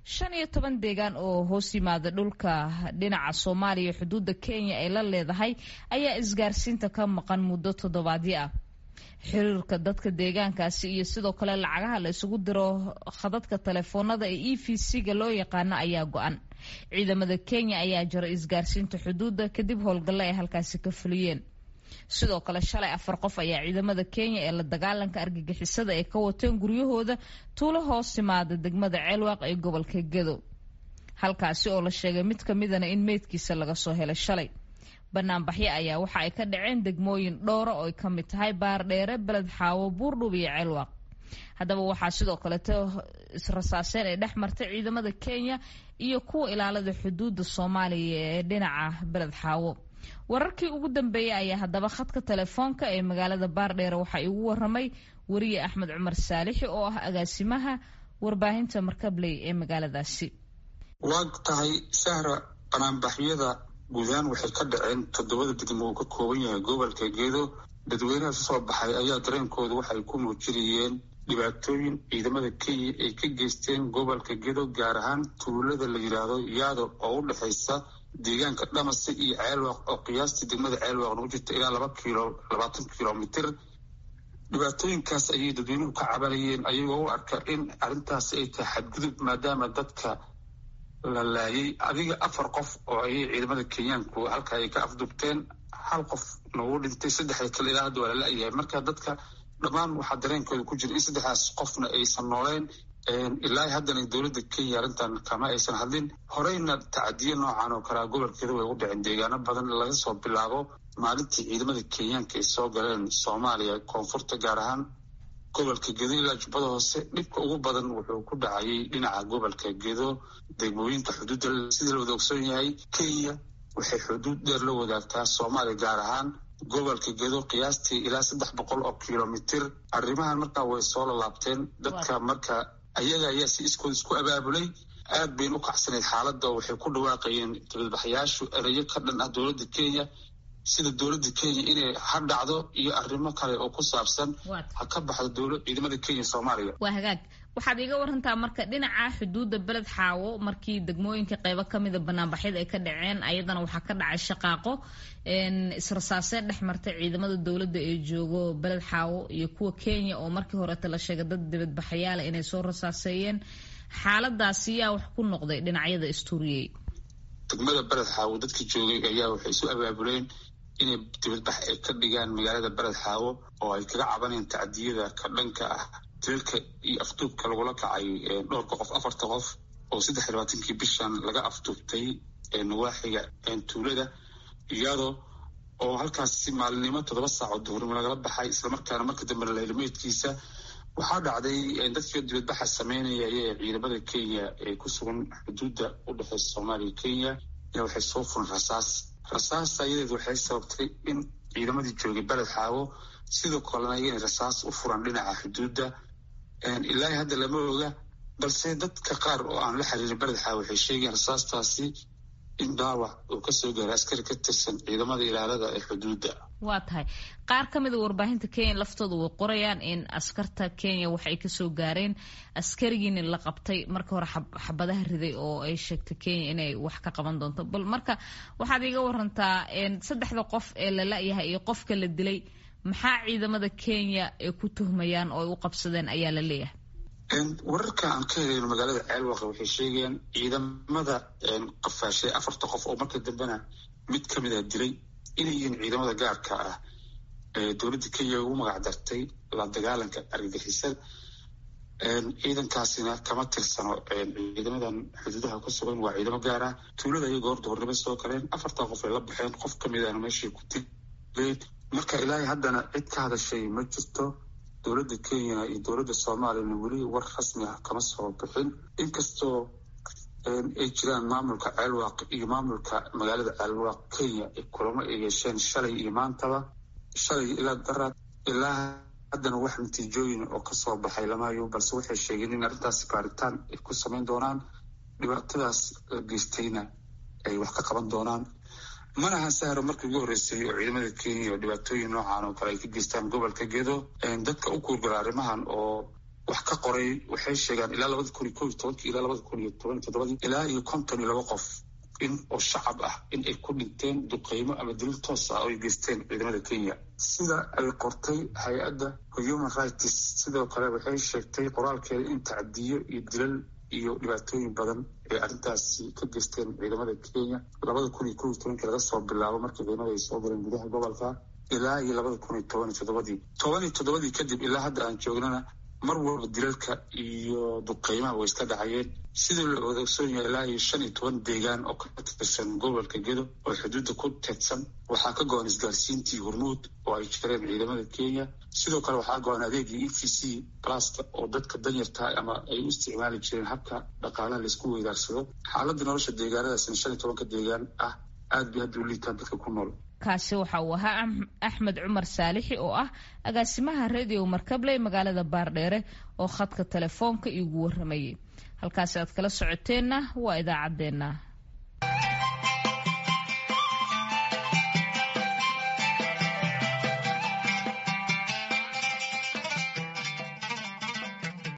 shan iyo toban deegaan oo hoos yimaada dhulka dhinaca soomaaliya xuduudda kenya ay la leedahay ayaa isgaarsiinta ka maqan muddo toddobaadyo ah xiriirka dadka deegaankaasi iyo sidoo kale lacagaha la isugu diro khadadka telefoonada ee e v c-ga loo yaqaano ayaa go-an ciidamada kenya ayaa jara isgaarsiinta xuduudda kadib howlgallo ay halkaasi ka fuliyeen sidoo kale shalay afar qof ayaa ciidamada kenya ee la dagaalanka argagixisada ay ka wateen guryahooda tuulo hoos timaada degmada ceelwaaq ee gobolka gedo halkaasi oo la sheegay mid ka midana in meydkiisa laga soo helay shalay banaanbaxyo ayaa waxa ay ka dhaceen degmooyin dhowra oo ay ka mid tahay baardheere beled xaawo buurdhub iyo ceelwaaq haddaba waxaa sidoo kaleeto israsaaseen ay dhex martay ciidamada kenya iyo kuwa ilaalada xuduudda soomaaliya ee dhinaca beled xaawo wararkii ugu dambeeyey ayaa haddaba khadka telefoonka ee magaalada baardheere waxaa igu waramay weriye axmed cumar saalixi oo ah agaasimaha warbaahinta markabley ee magaaladaasi waa tahay sahra banaanbaxyada guud ahaan waxay ka dhaceen toddobada degmo uu ka kooban yahay gobolka geedo dadweynaha soo baxay ayaa dareenkooda waxay ku muujinayeen dhibaatooyin ciidamada kenya ay ka geysteen gobolka gedo gaar ahaan tuulada la yidhaahdo yaado oo u dhexaysa deegaanka dhamase iyo ceelwaaq oo qiyaastii degmada ceelwaaq nagu jirta ilaa laba kilo labaatan kilomitr dhibaatooyinkaas ayay dadweynuhu ka cabanayeen ayagoo u arka in arrintaasi ay tahay xadgudub maadaama dadka la laayay adiga afar qof oo ayay ciidamada kenyaanku halka ay ka afdubteen hal qof nagu dhintay saddexda kale ilaa hadda waa la la-yahay marka dadka dhammaan waxaa dareenkooda ku jira in saddexdaas qofna aysan nooleen ilaa haddana dowladda kenya arrintan kama aysan hadlin horeyna tacadiyo noocan oo kalea gobolkeeda way u dhaceen deegaano badan laga soo bilaabo maalintii ciidamada kenyaanka ay soo galeen soomaaliya koonfurta gaar ahaan gobolka gedo ilaa jubbada hoose dhibka ugu badan wuxuu ku dhacayay dhinaca gobolka gedo degmooyinka xuduudda sidii la wada ogsoon yahay kenya waxay xuduud dheer la wadaagtaa soomaaliya gaar ahaan gobolka gedo qiyaastii ilaa saddex boqol oo kilomitr arrimahan markaa way soo lalaabteen dadka marka ayaga ayaa si iskood isku abaabulay aad bayna u kacsanayd xaaladda oo waxay ku dhawaaqayeen dibadbaxyaashu ereyo ka dhan ah dowladda kenya sida dowladda kenya inay ha dhacdo iyo arrimo kale oo ku saabsan ha ka baxdo ciidamada kenya soomaaliya waa hagaag waxaad iiga warantaa marka dhinaca xuduudda beled xaawo markii degmooyinka qeybo kamida banaanbaxyada ay ka dhaceen ayadana waxaa ka dhacay shaqaaqo israsaaseen dhex martay ciidamada dowladda ee joogo beled xaawo iyo kuwa kenya oo markii horeeta la sheegay dad dibadbaxayaala inay soo rasaaseeyeen xaaladaasi yaa wax ku noqday dhinacyada istuuriyey degmada beled xaawo dadka joogay ayaa waxay isu abaabuleen inay dibadbax ay ka dhigaan magaalada beled xaawo oo ay kaga cabaneen tacdiyada ka dhanka ah dilka iyo afduubka lagula kacay dhowrka qof afarta qof oo saddex iyo labaatankii bishan laga afduubtay nawaaxiga tuulada iyadoo oo halkaasi maalinimo toddoba saac oo duhurnimo lagala baxay islamarkaana marka dambe lahelimeedkiisa waxaa dhacday dadkii dibadbaxa sameynaya ee ciidamada kenya ee ku sugan xuduudda u dhexeysa soomaaliya kenya ayaa waxay soo furan rasaas rasaas ayadeed waxay sababtay in ciidamadii joogay beled xaawo sidoo kalena inay rasaas u furan dhinaca xuduudda ilaahi hadda lama oga balse dadka qaar oo aan la xiriirin beled xaawo waxay sheegayaan rasaastaasi in dhaawac uu kasoo gaaray askari ka tirsan ciidamada ilaalada ee xuduudda waa tahay qaar ka mida warbaahinta kenya laftooda way qorayaan in askarta kenya wax ay kasoo gaareen askarigiina la qabtay marka hore xabadaha riday oo ay sheegtay kenya inay wax ka qaban doonto bal marka waxaad iiga warantaa saddexda qof ee la la-yahay iyo qofka la dilay maxaa ciidamada kenya ay ku tuhmayaan oo ay u qabsadeen ayaa la leeyahay wararka aan ka helayno magaalada ceelwaqa waxay sheegayaan ciidamada qafaashay afarta qof oo marka dambena mid ka mid ah dilay inay yihiin ciidamada gaarka ah ee dowladda kenya ugu magac dartay la dagaalanka argagixisada ciidankaasina kama tirsano ciidamadan xuduudaha ku sugan waa ciidamo gaar ah tuulada ayay goor duhurnimo soo galeen afartan qof ay la baxeen qof ka mid ahna meeshay ku dileen marka ilaahay haddana cid ka hadashay ma jirto dowladda kenya iyo dowladda soomaaliyana weli war rasmi ah kama soo bixin inkastoo ay jiraan maamulka ceelwaaq iyo maamulka magaalada ceelwaaq kenya ay kulamo ay yeesheen shalay iyo maantaba shalay ilaa daraad ilaa haddana wax natiijooyin oo kasoo baxay lamahayo balse waxay sheegeen in arrintaasi baaritaan ay ku samayn doonaan dhibaatadaas la geystayna ay wax ka qaban doonaan mana aha sahro markii ugu horreysay oo ciidamada kenya oo dhibaatooyin noocan oo kale ay ka geystaan gobolka gedo dadka u kuurgala arrimahan oo wax ka qoray waxay sheegaan ilaa labada kun iyo ko iyo tobankii ilaa labada kun iyo toban iyo toddobadii ilaa iyo konton iyo laba qof in oo shacab ah in ay ku dhinteen duqeymo ama dilil toos ah oo ay geysteen ciidamada kenya sida ay qortay hay-adda human rights sidoo kale waxay sheegtay qoraalkeeda in tacdiyo iyo dilal iyo dhibaatooyin badan ay arrintaasi ka geysteen ciidamada kenya labada kun iyo ko iyo tobankii laga soo bilaabo markii ciidamada ay soo galeen gudaha gobolka ilaa iyo labada kun iyo toban iyo toddobadii toban iyo toddobadii kadib ilaa hadda aan joognana mar walba dilalka iyo duqeymaha way iska dhacayeen sidii la odoogsoon yahay ilaa iyo shan iyo toban deegaan oo ka tirsan gobolka gedo oo xuduudda ku teedsan waxaa ka go-an isgaarsiintii hormuud oo ay jireen ciidamada kenya sidoo kale waxaa go-an adeegii e v c pluska oo dadka danyarta ama ay u isticmaali jireen habka dhaqaalaha laisku weydaarsado xaaladda nolosha deegaanadaasna shan iyo tobanka deegaan ah aad bay hadda u liitaan dadka ku nool kaasi waxa uu ahaa axmed cumar saalixi oo ah agaasimaha radio markabley magaalada baardheere oo khadka telefoonka iigu waramayay halkaasi aad kala socoteenna waa idaacaddeenna